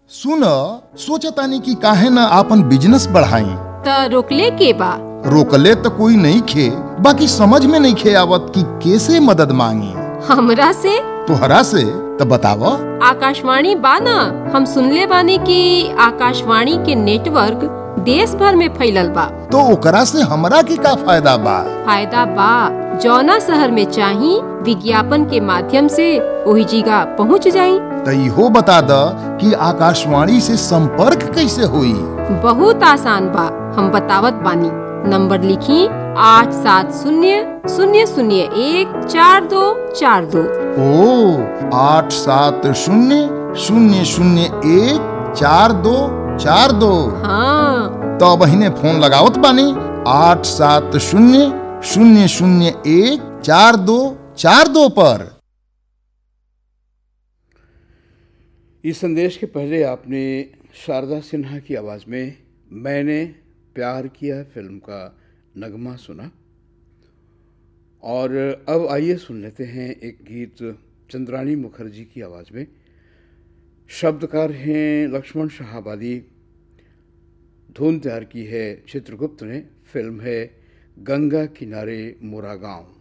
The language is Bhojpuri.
सुन सोचतानी कि काहे न आपन बिजनेस बढ़ाई त रोकले के बा रोकले तो कोई नहीं खे बाकी समझ में नहीं खे आवत कि कैसे मदद मांगी हमरा से तोहरा से तो बताव आकाशवाणी बा न हम सुनले बानी कि आकाशवाणी के नेटवर्क देश भर में फैलल बा तो ओकरा से हमरा के का फायदा बा फायदा बा जौना शहर में चाही विज्ञापन के माध्यम से वही जगह पहुंच जाई तो इहो बता द कि आकाशवाणी से संपर्क कैसे हुई बहुत आसान बा हम बतावत बानी नंबर लिखी आठ सात शून्य शून्य शून्य एक चार दो चार दो ओ आठ सात शून्य शून्य शून्य एक चार दो चार दो हाँ तो बहिने फोन लगावत बानी आठ सात शून्य शून्य शून्य एक चार दो चार दो पर इस संदेश के पहले आपने शारदा सिन्हा की आवाज़ में मैंने प्यार किया फिल्म का नगमा सुना और अब आइए सुन लेते हैं एक गीत चंद्रानी मुखर्जी की आवाज़ में शब्दकार हैं लक्ष्मण शाहबादी धुन तैयार की है चित्रगुप्त ने फिल्म है गंगा किनारे मोरा गांव